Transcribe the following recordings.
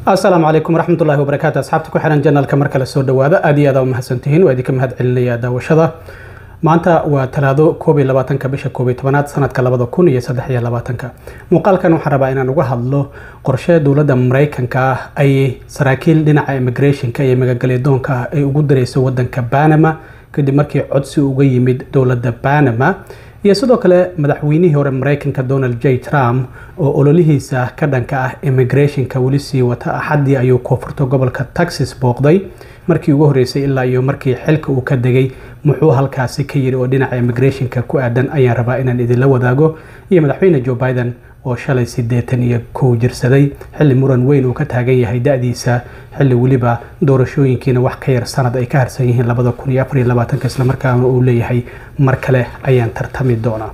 asalaamu calaykum waraxmatullahi wabarakaatu asxaabta ku xiran janalka mar kale soo dhawaada aad iyo aad u mahadsantihiin waa idinka mahad celinaya daawashada maanta waa talaado koob iyo labaatanka bisha koob iyo tobanaad sanadka labada kun iyo saddex iyo labaatanka muuqaalkan waxaan rabaa inaan uga hadlo qorshe dowladda mareykanka ah ay saraakiil dhinaca immigrationka iyo magagalyadoonka ah ay ugu dirayso wadanka banama kadib markii codsi uga yimid dowladda banama iyo sidoo kale madaxweynihii hore mareykanka donald j trump oo ololihiisa ka dhanka ah immigrationka weli sii wata axaddii ayuu koonfurta gobolka texas booqday markii ugu horeysay ilaa iyo markii xilka uu ka degay muxuu halkaasi ka yiri oo dhinaca immigrationka ku aadan ayaan rabaa inaan idinla wadaago iyo madaxweyne joe biden oo shalay siddeetan iyo kow jirsaday xilli muran weyn uu ka taagan yahay da-diisa xilli weliba doorashooyinkiina wax ka yar sanad ay ka harsan yihiin labada kun iyo afar iyo labaatanka islamarkaana uu leeyahay mar kale ayaan tartami doonaa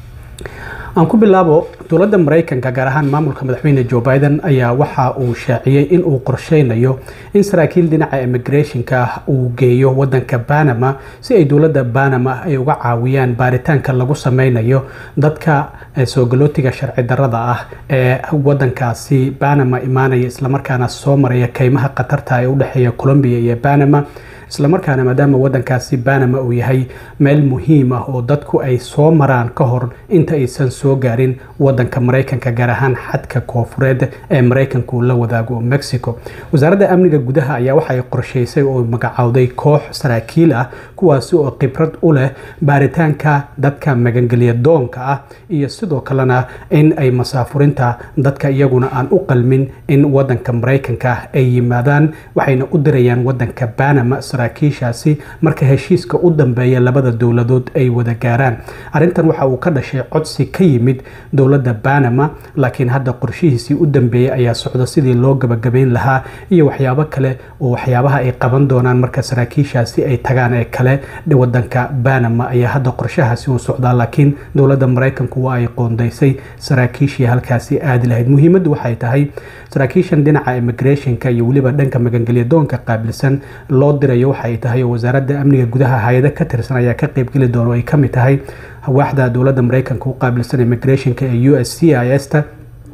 aan ku bilaabo dowladda mareykanka gaar ahaan maamulka madaxweyne joe biden ayaa waxa uu shaaciyey in uu qorsheynayo in saraakiil dhinaca immigrationka uu geeyo wadanka banama si ay dowladda banama ay uga caawiyaan baaritaanka lagu sameynayo dadka soo galootiga sharci darada ah ee wadankaasi banama imaanaya islamarkaana soo maraya keymaha khatarta ee udhexeeya colombia iyo banama islamarkaana maadaama wadankaasi banama uu yahay meel muhiim ah oo dadku ay soo maraan ka hor inta aysan soo gaarin wadanka mareykanka gaar ahaan xadka koofureed ee mareykanka uu la wadaago mexico wasaaradda amniga gudaha ayaa waxaay qorsheysay oo magacowday koox saraakiil ah kuwaasi oo khibrad u leh baaritaanka dadka magangelya doonka ah iyo sidoo kalena in ay masaafurinta dadka iyaguna aan u qalmin in wadanka mareykanka ay yimaadaan waxayna u dirayaan wadanka banama saraakiishaasi marka heshiiska u dambeeya labada dowladood ay wada gaaraan arrintan waxa uu ka dhashay codsi ka yimid dowladda banama laakiin hadda qorshihiisii u dambeeyey ayaa socda sidii loo gabagabayn lahaa iyo waxyaabo kale oo waxyaabaha ay qaban doonaan marka saraakiishaasi ay tagaan ee kale wadanka banama ayaa hadda qorshahaasi uu socdaa laakiin dowladda mareykanku waa ay qoondaysay saraakiishii halkaasi aadi lahayd muhiimaddu waxay tahay saraakiishan dhinaca immigrationka iyo weliba dhanka magangelyadoonka qaabilsan loo dirayo waxay tahay oo wasaaradda amniga gudaha hay-ado ka tirsan ayaa ka qeybgeli doona oo ay ka mid tahay waaxda dowladda mareykanka u qaabilsan immigrationka ee u s c i s ta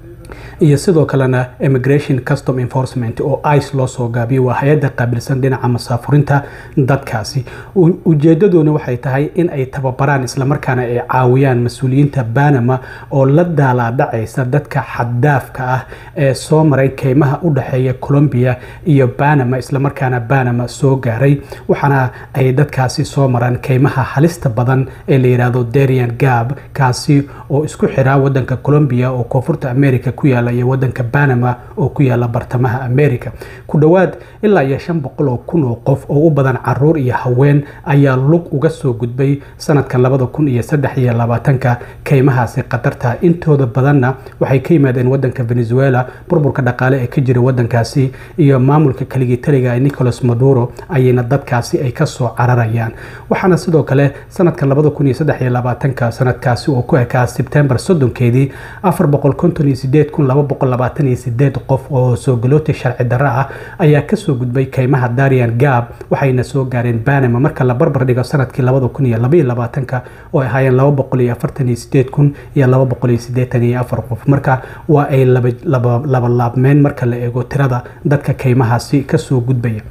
iyo sidoo kalena immigration custom enforcement oo ice loo soo gaabiyo waa hay-adda qaabilsan dhinaca masaafurinta dadkaasi ujeedadoona waxay tahay in ay tababaraan islamarkaana ay caawiyaan mas-uuliyiinta banama oo la daalaadhacaysa dadka xaddaafka ah ee soo maray keymaha u dhexeeya colombia iyo banama islamarkaana banama soo gaaray waxaana ay dadkaasi soo maraan keymaha halista badan ee la yidhaahdo darian gab kaasi oo isku xiraa wadanka colombia oo koonfurta america ku yaala iyo wadanka banama oo ku yaala bartamaha america ku dhowaad ilaa iyo shan boqol oo kun oo qof oo u badan caruur iyo haween ayaa lug uga soo gudbay sanadkan labada kun iyo saddex iyo labaatanka keymahaasi khatarta intooda badanna waxay ka yimaadeen wadanka venezuela burburka dhaqaale ee ka jira wadankaasi iyo maamulka kaligii taliga ee nicolas maduro ayayna dadkaasi ay kasoo cararayaan waxaana sidoo kale sanadkan labada kun iyo saddex iyo labaatanka sanadkaasi oo ku ekaa sebtembar soddonkeedii afar boqol konton iyo sideed kun laba boqol labaatan iyo sideed qof oo soo galooti sharci darro ah ayaa kasoo gudbay keymaha darian gab waxayna soo gaareen banama marka la barbar dhigo sanadkii labada kun iyo labaiyo labaatanka oo ay ahaayeen laba boqol iyo afartan iyo sideed kun iyo laba boqol iyo sideetan iyo afar qof marka waa ay laba laabmeen marka la eego tirada dadka keymahaasi kasoo gudbaya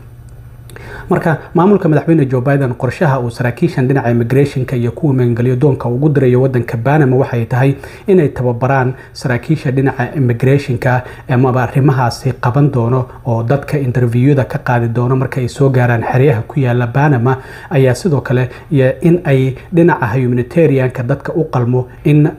marka maamulka madaxweyne joe biden qorshaha uu saraakiishan dhinaca immigrationka iyo kuwa magangelyo doonka ugu dirayo wadanka banama waxay tahay inay tababaraan saraakiisha dhinaca immigrationka amaba arrimahaasi qaban doono oo dadka interviewada ka qaadi doono marka ay soo gaaraan xeryaha ku yaala banama ayaa sidoo kale in ay dhinaca humanitarianka dadka u qalmo in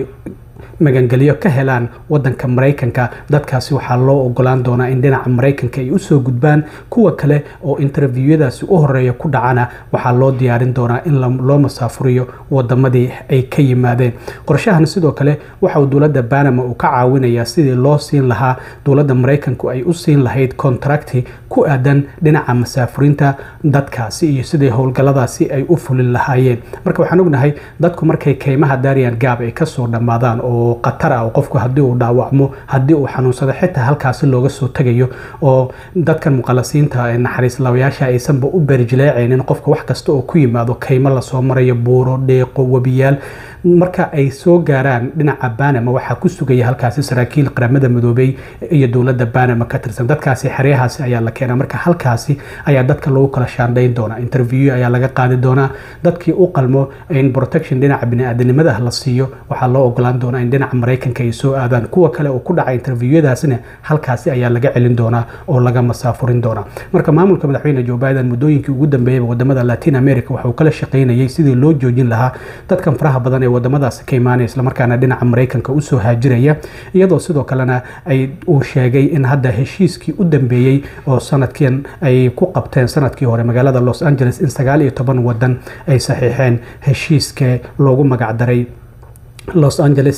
magangelyo ka helaan wadanka mareykanka dadkaasi waxaa loo ogolaan doonaa in dhinaca mareykanka ay usoo gudbaan kuwa kale oo interviewadaasi u horeeya ku dhacana waxaa loo diyaarin doonaa in loo masaafuriyo wadamadii ay ka yimaadeen qorshahan sidoo kale waxauu dowladda banama uu ka caawinayaa sidii loo siin lahaa dowladda mareykanku ay u siin lahayd contracti ku aadan dhinaca masaafurinta dadkaasi iyo sidii howlgaladaasi ay u fulin lahaayeen marka waxaan ognahay dadku markay keymaha darian gab ay kasoo dhammaadaan oo khatar ah oo qofku haddii uu dhaawacmo haddii uu xanuunsado xitaa halkaasi looga soo tegayo oo dadkan muqalasiinta ee naxariis labayaasha aysanba u beerjileecaynin qofka wax kasta oo ku yimaado kaymo lasoo marayo buuro dheeqo webiyaal marka ay soo gaaraan dhinaca banama waxaa ku sugaya halkaasi saraakiil qaramada midoobey iyo dowladda banama ka tirsan dadkaasi xeryahaasi ayaa la keenaa marka halkaasi ayaa dadka lagu kala shaandhayn doonaa interview ayaa laga qaadi doonaa dadkii u qalmo in protection dhinaca biniaadanimada la siiyo waxaa loo ogolaan doonaa in dhinaca maraykanka ay soo aadaan kuwa kale oo ku dhaca interviewadaasina halkaasi ayaa laga celin doonaa oo laga masaafurin doonaa marka maamulka madaxweyne joe biden muddooyinkii ugu dambeeyaba wadamada latin america waxuu kala shaqaynayay sidii loo joojin lahaa dadkan faraha badan ee wadamadaasi ka imaanaya islamarkaana dhinaca maraykanka usoo haajiraya iyadoo sidoo kalena ay uu sheegay in hadda heshiiskii u dambeeyey oo sanadkan ay ku qabteen sanadkii hore magaalada los angeles in sagaal iyo toban wadan ay saxiixeen heshiiska loogu magacdaray los angeles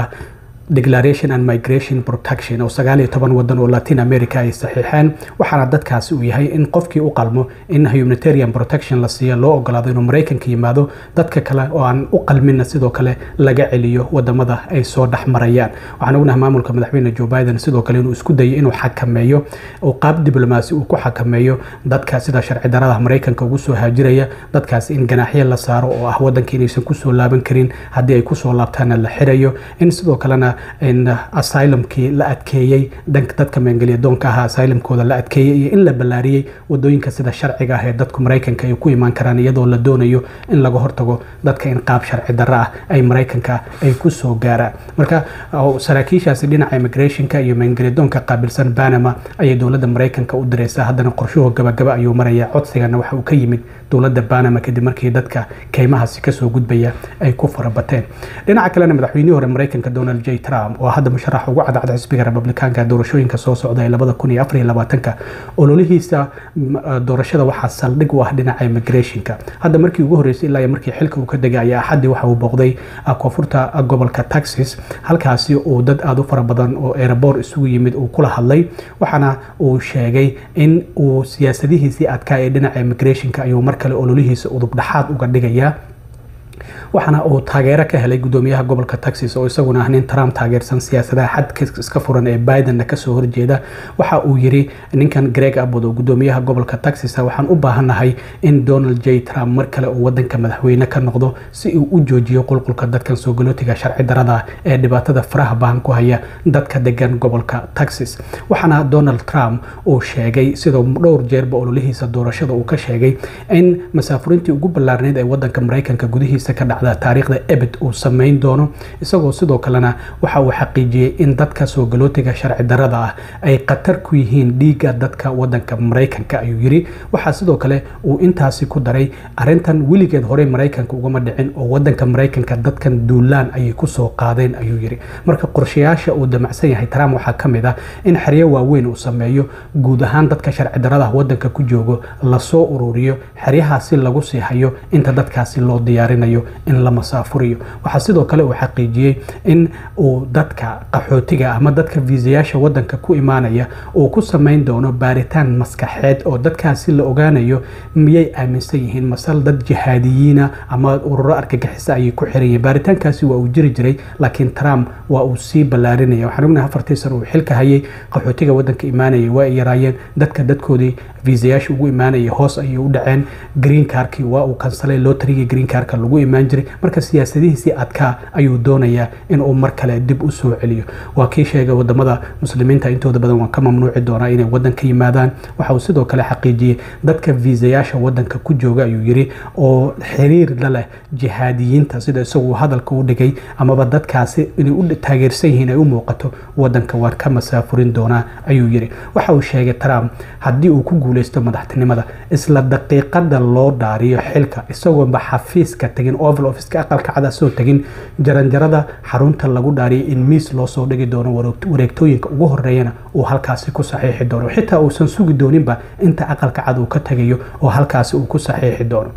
declaration and migration protection oo sagaal iyo toban wadan oo latin america ay saxiixeen waxaana dadkaasi uu yahay in qofkii u qalmo in humanitarian protection la siiyo loo ogolaado inuu maraykanka yimaado dadka kale oo aan u qalminna sidoo kale laga celiyo wadamada ay soo dhex marayaan waxaan ognahay maamulka madaxweyne joe biden sidoo kale inuu isku dayo inuu xakameeyo oo qaab diblomaasi uu ku xakameeyo dadka sida sharci darada maraykanka ugu soo haajiraya dadkaasi in ganaaxyo la saaro oo ah wadanka inaysan kusoo laaban karin haddii ay kusoo laabtaana la xirayo in sidoo kalena in asylumkii la adkeeyey dhanka dadka maangeliyadoonka ahaa asylumkooda la adkeeyey iyo in la ballaariyey wadooyinka sida sharciga ah ee dadku maraykanka ay ku imaan karaan iyadoo la doonayo in laga hortago dadka in qaab sharci darro ah ay maraykanka ay ku soo gaaraan marka saraakiishaasi dhinaca immigrationka iyo maangeliyadoonka qaabilsan banama ayay dowladda maraykanka u diraysaa haddana qorshuhu gabagaba ayuu maraya codsigana waxa uu ka yimid dowladda banama kadib markii dadka keymahaasi kasoo gudbaya ay ku farabateen dhinaca kalena madaxweynihii hore maraykanka donald j trump oo hadda musharax ugu cadcad xisbiga republikaanka doorashooyinka soo socda ee labada kun iyo afar iyo labaatanka ololihiisa doorashada waxaa saldhig u ah dhinaca immigrationka hadda markii ugu horreysay ilaa iyo markii xilka uu ka degay ayaa axaddii waxa uu booqday koonfurta gobolka texas halkaasi uu dad aada u fara badan oo erebor isugu yimid uu kula hadlay waxaana uu sheegay in uu siyaasadihiisii adkaa ee dhinaca immigrationka ayuu mar kale ololihiisa udub dhexaad uga dhigayaa waxaana uu taageero ka helay gudoomiyaha gobolka texas oo isaguna ah nin trump taageersan siyaasadaha xadka iska furan ee bidenna kasoo horjeeda waxa uu yiri ninkan greg abbott oo gudoomiyaha gobolka texas waxaan u baahannahay in donald j trump mar kale uu wadanka madaxweyne ka noqdo si uu u joojiyo qulqulka dadkan soo galootiga sharci darada ee dhibaatada faraha baan ku haya dadka degan gobolka texas waxaana donald trump uu sheegay sidoo dhowr jeerba ololihiisa doorashada uu ka sheegay in masaafurintii ugu ballaarneyd ee wadanka maraykanka gudihiisa ka dhacda taariikhda ebed uu samayn doono isagoo sidoo kalena waxa uu xaqiijiyey in dadka soo galootiga sharci darada ah ay khatar ku yihiin dhiigga dadka wadanka maraykanka ayuu yiri waxaa sidoo kale uu intaasi ku daray arintan weligeed horey maraykanka ugama dhicin oo wadanka maraykanka dadkan duulaan ayay kusoo qaadeen ayuu yiri marka qorshayaasha uu damacsan yahay trump waxaa ka mid ah in xeryo waaweyn uu sameeyo guud ahaan dadka sharci darada wadanka ku joogo lasoo ururiyo xeryahaasi lagu sii hayo inta dadkaasi loo diyaarinayo in la masaafuriyo waxaa sidoo kale uu xaqiijiyey in uu dadka qaxootiga ama dadka viisayaasha wadanka ku imaanaya uu ku samayn doono baaritaan maskaxeed oo dadkaasi la ogaanayo miyay aaminsan yihiin masal dad jihaadiyiina ama ururo argagixisa ayay ku xiran yihiin baaritaankaasi waa uu jiri jiray laakiin trump waa uu sii ballaarinaya waxaan ognahay afartii sano uu xilka hayay qaxootiga wadanka imaanaya waa ay yaraayeen dadka dadkoodii viisayaasha ugu imaanaya hoos ayay u dhaceen green carkii waa uu kansalay lotarigii green carka lagu imaan jiray marka siyaasadihiisii adkaa ayuu doonayaa inuu mar kale dib u soo celiyo waa kii sheegay wadamada muslimiinta intooda badan waan ka mamnuuci doonaa inay wadanka yimaadaan waxa uu sidoo kale xaqiijiyey dadka viisayaasha wadanka ku jooga ayuu yiri oo xiriir la leh jihaadiyiinta sida isagu hadalka u dhigay amaba dadkaasi inay u taageersan yihiin ay u muuqato wadanka waan ka masaafurin doonaa ayuu yiri waxa uu sheegay trump haddii uu ku guuleysto madaxtinimada isla daqiiqada loo dhaariyo xilka isagoonba xafiiska tagin oval officeka aqalka cada soo tagin jaranjarada xarunta lagu dhaariyay in miis loo soo dhigi doono wareegtooyinka ugu horeeyana uu halkaasi ku saxiixi doono xitaa uusan sugi dooninba inta aqalka cad uu ka tagayo oo halkaasi uu ku saxiixi doono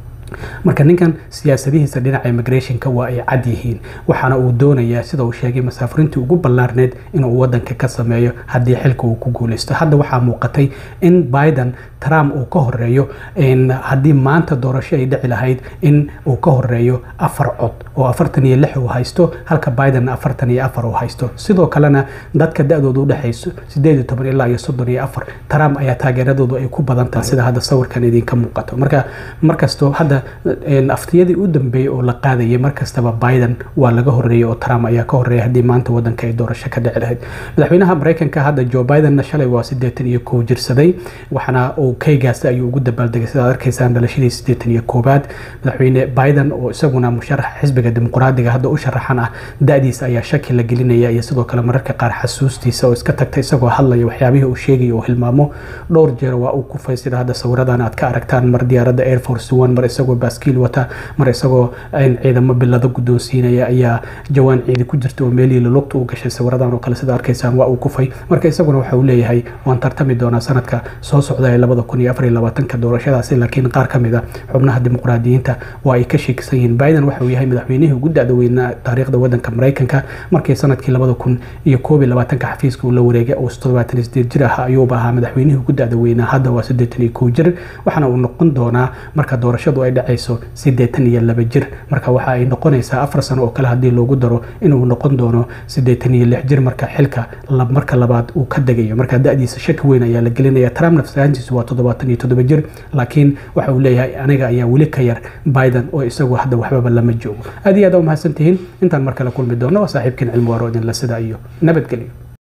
marka ninkan siyaasadihiisa dhinaca immigrationka waa ay cad yihiin waxaana uu doonayaa sida uu sheegay masaafurintii ugu ballaarneyd inuu wadanka ka sameeyo haddii xilka uu ku guuleysto hadda waxaa muuqatay in biden trump uu ka horeeyo haddii maanta doorasho ay dhici lahayd in uu ka horeeyo afar cod oo afartan iyo lix uu haysto halka biden afartan iyo afar uu haysto sidoo kalena dadka da-dooda udhexayso sideed iyo toban ilaa iyo soddon iyo afar trump ayaa taageeradoodu ay ku badan tahay sida hadda sawirkan idinka muuqato marka markastoo hadda hadda aftiyadii u dambeeyey oo la qaadayay markastaba biden waa laga horeeyey oo trump ayaa ka horeeyay haddii maanta wadanka ay doorasho ka dhici lahayd madaxweynaha mareykanka hadda joe bidenna shalay waa siddeetan iyo kow jirsaday waxaana uu kaygaasi ayuu ugu dabaaldegay sidaad arkaysaan dhalashadii siddeetan iyo koowaad madaxweyne biden oo isaguna musharaxa xisbiga dimuqraadiga hadda u sharaxan ah da-diisa ayaa shaki la gelinaya iyo sidoo kale mararka qaar xasuustiisa oo iska tagta isagoo hadlaya waxyaabihii uu sheegaya oo hilmaamo dhowr jeer waa uu kufay sida hadda sawiradan aad ka aragtaan mar diyaaradda air force one mar isagoo baaskiil wata mar isagoo ciidamo bilado guddoonsiinaya ayaa jawaan ciidi ku jirta oo meelihii lulugta u gashay sawiradan oo kale sida arkaysaan waa uu kufay marka isaguna waxa uu leeyahay waan tartami doonaa sanadka soo socda ee labada kun iyo afar iyo labaatanka doorashadaasi laakiin qaar ka mid a xubnaha dimuqraadiyiinta waa ay ka sheekisan yihiin biden waxa uu yahay madaxweynihii ugu da-da weynaa taariikhda wadanka mareykanka markii sanadkii labada kun iyo koob iyo labaatanka xafiiska uu la wareegay oo toddobaatan iyo sideed jir ah ayuuba ahaa madaxweynihii ugu da-da weynaa hadda waa siddeetan iyo kow jir waxaana uu noqon doonaa marka doorashadu ay dhacayso siddeetan iyo laba jir marka waxa ay noqonaysaa afar sano oo kale haddii loogu daro inuu noqon doono siddeetan iyo lix jir marka xilka marka labaad uu ka degayo marka da-diisa shaki weyn ayaa la gelinaya trump nafsaantiisu waa toddobaatan iyo toddoba jir laakiin waxa uu leeyahay aniga ayaa weli ka yar biden oo isagu hadda waxbaba lama joogo aad iyo aad u mahadsantihiin intaan mar kale kulmi doono waa saaxiibkiin cilmi waaro idinla sida iyo nabadgelyo